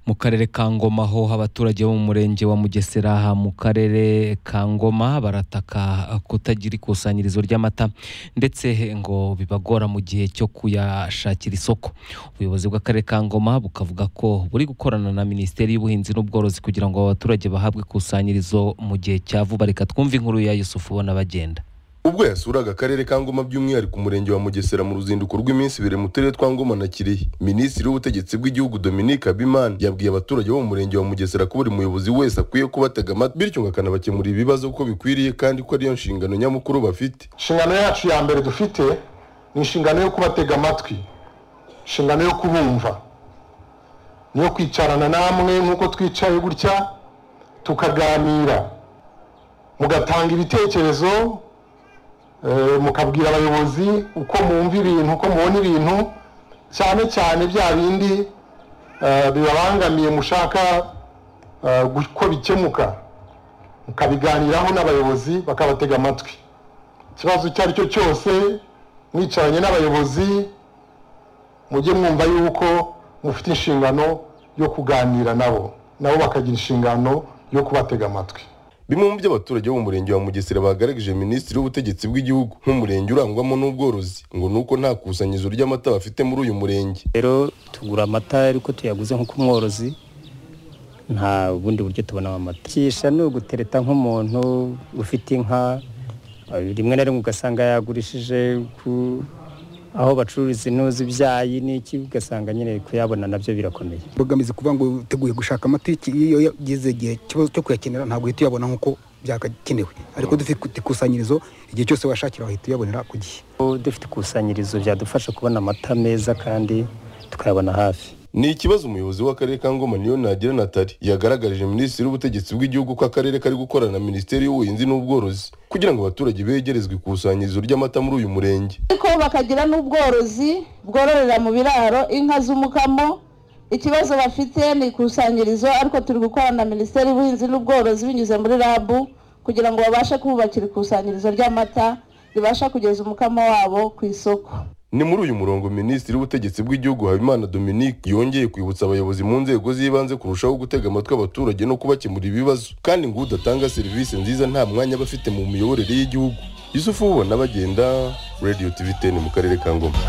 mu karere ka ngoma ho abaturage bo mu murenge wa mugesera mu karere ka ngoma barataka kutagira ikusanyirizo ry'amata ndetse ngo bibagora mu gihe cyo kuyashakira isoko ubuyobozi bw'akarere ka ngoma bukavuga ko buri gukorana na minisiteri y'ubuhinzi n'ubworozi kugira ngo abaturage bahabwe ikusanyirizo mu gihe cya vuba reka twumve inkuru ya yusufu ubona bagenda ubwo yasuraga akarere ka ngoma by'umwihariko umurenge wa mugesera mu ruzinduko rw'iminsi ibiri mu turere twa ngoma na kirehe minisitiri w'ubutegetsi bw'igihugu dominique habimana yabwiye abaturage bo mu murenge wa mugesera ko buri muyobozi wese akwiye kubatega amatwi bityo ngo akanabakemurira ibibazo uko bikwiriye kandi ko ariyo nshingano nyamukuru bafite inshingano yacu ya mbere dufite ni inshingano yo kubatega amatwi inshingano yo kubumva niyo kwicarana namwe nk'uko twicaye gutya tukaganira mugatanga ibitekerezo mukabwira abayobozi uko mwumva ibintu uko mubona ibintu cyane cyane bya bindi bibabangamiye mushaka uko bikemuka mukabiganiraho n'abayobozi bakabatega amatwi ikibazo icyo ari cyo cyose mwicaranye n'abayobozi mujye mwumva yuko mufite inshingano yo kuganira nabo nabo bakagira inshingano yo kubatega amatwi bimwe mu byo abaturage bo mu murenge wa mugesera bagaragarije minisitiri w'ubutegetsi bw'igihugu nk'umurenge urangwamo n'ubworozi ngo ni uko nta kusanyirizo ry'amata bafite muri uyu murenge rero tugura amata ariko tuyaguze nk'uko umworozi nta bundi buryo tubonamo amata kisha ni ugutereta nk'umuntu ufite inka rimwe na rimwe ugasanga yagurishije aho bacururiza intuzi ibyayi n'iki ugasanga nyine kuyabona nabyo birakomeye mbogamizi kuvuga ngo uteguye gushaka amata iyo yageze igihe ikibazo cyo kuyakenera ntabwo uhita uyabona nk'uko byakakenewe ariko dufite ikusanyirizo igihe cyose washakira wahita uyabonera ku gihe dufite ikusanyirizo byadufasha kubona amata meza kandi tukayabona hafi ni ikibazo umuyobozi w'akarere ka ngoma niyo nagira natari yagaragarije minisitiri w'ubutegetsi bw'igihugu ko akarere kari gukorana na minisiteri y'ubuhinzi n'ubworozi kugira ngo abaturage begerezwe ikusanyirizo ry'amata muri uyu murenge ariko bakagira n'ubworozi bwororera mu biraro inka z'umukamo ikibazo bafite ni ikusanyirizo ariko turi gukorana na minisiteri y'ubuhinzi n'ubworozi binyuze muri rabu kugira ngo babashe kububakira ikusanyirizo ry'amata ribasha kugeza umukamo wabo ku isoko ni muri uyu murongo minisitiri w'ubutegetsi bw'igihugu habimana dominique yongeye kwibutsa abayobozi mu nzego z'ibanze kurushaho gutega amatwi abaturage no kubakemurira ibibazo kandi ngo udatanga serivisi nziza nta mwanya aba afite mu miyoborere y'igihugu yusufu ubona bagenda radiyo tv teni mu karere ka ngoma